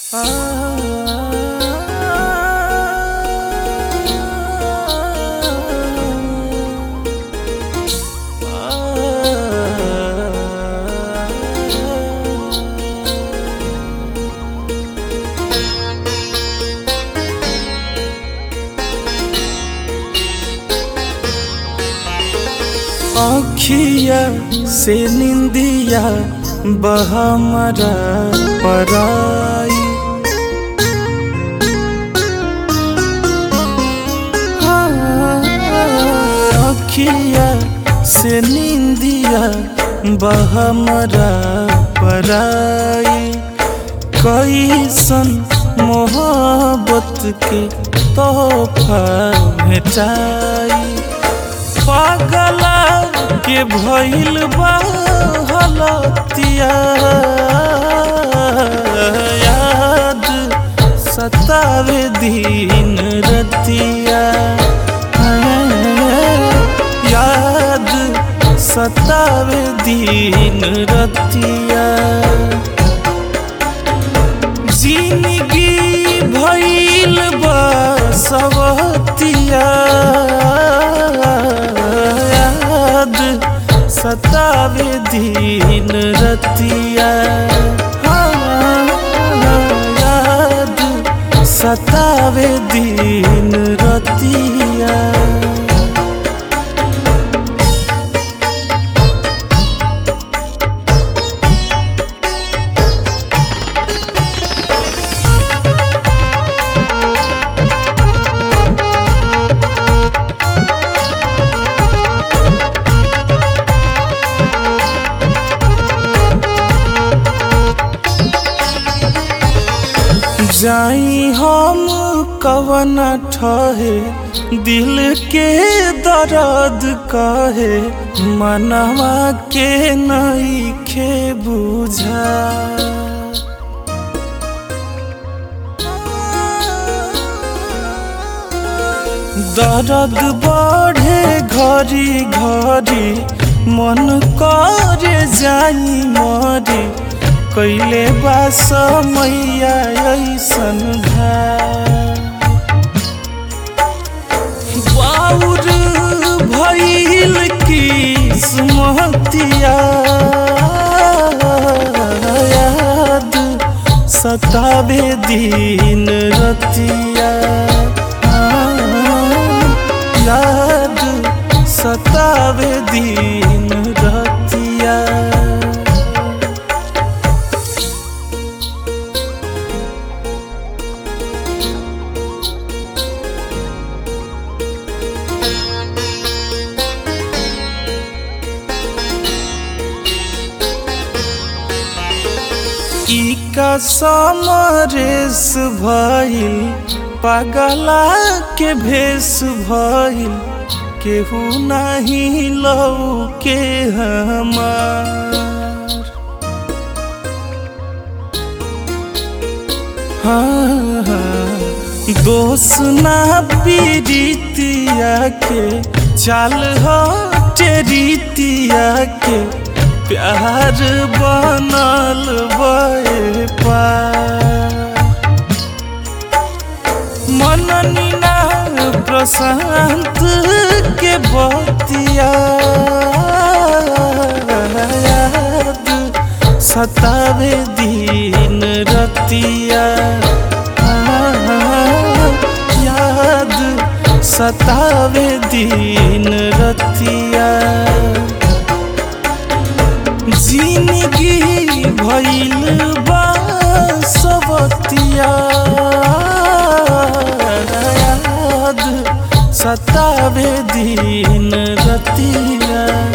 अखिया से निंदिया बहमरा पराई अखिया से निंदिया बहमरा पराई कैसन मोहब्बत के तोहफा भेटाई पागला के भइल बा हलतिया याद सतावे दिन रतिया याद सतावे दिन रतिया जिंदगी भइल बा सवतिया याद सतावे दिन रतिया हाँ, याद सतावे दिन रतिया जाई हम कवन ठहे दिल के दर्द कहे मनवा के नई खे बुझा दर्द बढ़े घरी घरी मन करे जाई मरी कैले बा समैया ऐसन बाउर भइल की सुमतिया याद सतावे दिन रतिया याद सतावे दिन रतिया ई का समरेस भइल पगला के भेष भइल केहू नहीं लौ के हमार हाँ, हाँ, दोष ना पीड़ितिया के चाल हटे रीतिया के प्यार बनल बे मननी ना प्रशांत के बतिया याद सतावे दिन रतिया याद सतावे दिन रतिया जिंदगी भइल बा सबतिया याद सतावे दिन रतिया